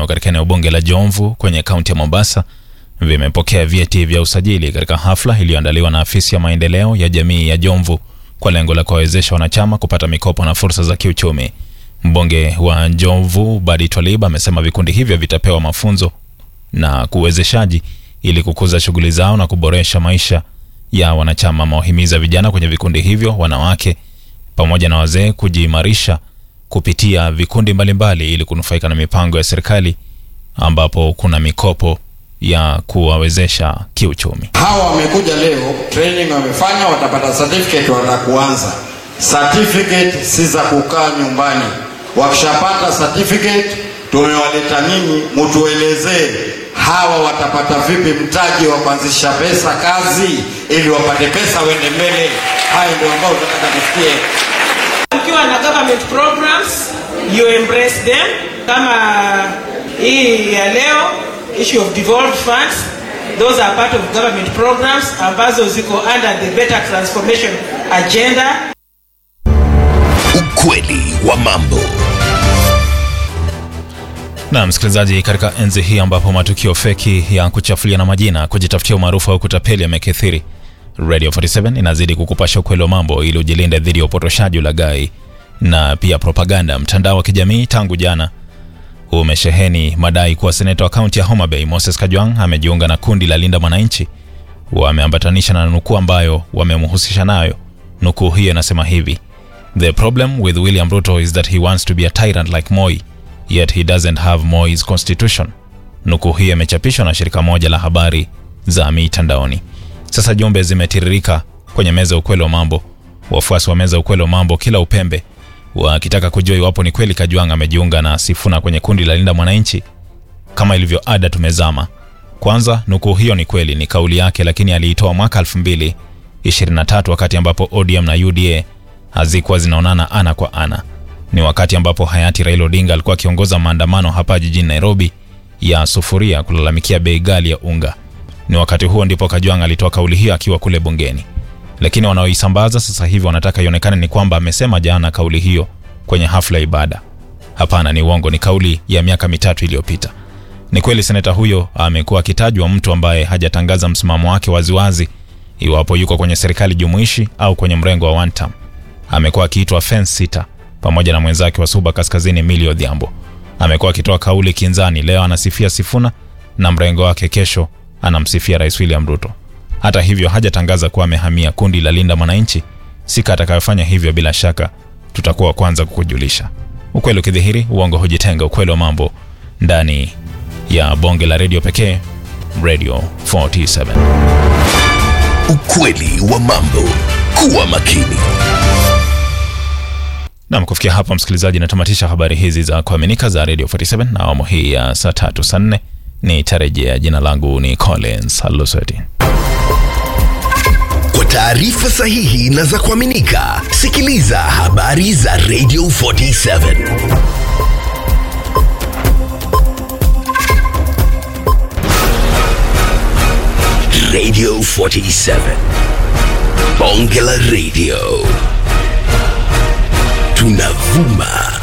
katika eneo bunge la Jomvu kwenye kaunti ya Mombasa vimepokea vyeti vya usajili katika hafla iliyoandaliwa na afisi ya maendeleo ya jamii ya Jomvu kwa lengo la kuwawezesha wanachama kupata mikopo na fursa za kiuchumi. Mbunge wa Jomvu Badi Twalib amesema vikundi hivyo vitapewa mafunzo na kuwezeshaji ili kukuza shughuli zao na kuboresha maisha ya wanachama. Amewahimiza vijana kwenye vikundi hivyo, wanawake pamoja na wazee kujiimarisha kupitia vikundi mbalimbali ili kunufaika na mipango ya serikali ambapo kuna mikopo ya kuwawezesha kiuchumi. Hawa wamekuja leo, training wamefanya, watapata certificate, watakuanza. Certificate si za kukaa nyumbani. Wakishapata certificate, tumewaleta nyinyi, mtuelezee hawa watapata vipi mtaji wa kuanzisha pesa kazi, ili wapate pesa wende mbele. Hayo ndio ambao tunataka tusikie. Ukiwa na government programs you embrace them, kama hii ya leo issue of devolved funds, those are part of government programs ambazo ziko under the better transformation agenda. Ukweli wa mambo. Na msikilizaji, katika enzi hii ambapo matukio feki ya kuchafulia na majina, kujitafutia umaarufu au kutapeli yamekithiri, Radio 47 inazidi kukupasha ukweli wa mambo ili ujilinde dhidi ya upotoshaji, ulaghai na pia propaganda. Mtandao wa kijamii tangu jana umesheheni madai kuwa seneta wa kaunti ya Homa Bay Moses Kajwang amejiunga na kundi la Linda Mwananchi. Wameambatanisha na nukuu ambayo wamemhusisha nayo. Nukuu hiyo inasema hivi: The problem with William Ruto is that he wants to be a tyrant like Moi yet he doesn't have Moi's constitution. Nukuu hiyo imechapishwa na shirika moja la habari za mitandaoni. Sasa jumbe zimetiririka kwenye meza ya ukweli wa mambo, wafuasi wa meza ya ukweli wa mambo kila upembe wakitaka kujua iwapo ni kweli Kajwang amejiunga na Sifuna kwenye kundi la Linda Mwananchi. Kama ilivyo ada, tumezama. Kwanza, nukuu hiyo ni kweli, ni kauli yake, lakini aliitoa mwaka 2023 wakati ambapo ODM na UDA hazikuwa zinaonana ana kwa ana. Ni wakati ambapo hayati Raila Odinga alikuwa akiongoza maandamano hapa jijini Nairobi ya sufuria kulalamikia bei ghali ya unga. Ni wakati huo ndipo Kajwang alitoa kauli hiyo akiwa kule bungeni, lakini wanaoisambaza sasa hivi wanataka ionekane ni kwamba amesema jana kauli hiyo kwenye hafla ya ibada. Hapana, ni uongo, ni kauli ya miaka mitatu iliyopita. Ni kweli seneta huyo amekuwa akitajwa mtu ambaye hajatangaza msimamo wake waziwazi iwapo yuko kwenye serikali jumuishi au kwenye mrengo wa one term. Amekuwa akiitwa fence sitter pamoja na mwenzake wa Suba Kaskazini Millie Odhiambo. Amekuwa akitoa kauli kinzani, leo anasifia Sifuna na mrengo wake, kesho anamsifia Rais William Ruto. Hata hivyo hajatangaza kuwa amehamia kundi la Linda Mwananchi. Sika atakayofanya hivyo, bila shaka tutakuwa wa kwanza kukujulisha. Ukweli ukidhihiri, uongo hujitenga. Ukweli wa mambo ndani ya bonge la redio pekee, Radio 47. Ukweli wa mambo. Kuwa makini. Nam, kufikia hapa msikilizaji, natamatisha habari hizi za kuaminika za Radio 47 na awamu hii ya saa tatu saa nne ni tarejea. Jina langu ni Collins Aluseti. Kwa taarifa sahihi na za kuaminika, sikiliza habari za Radio 47. Radio 47. Bonge la Radio. Tunavuma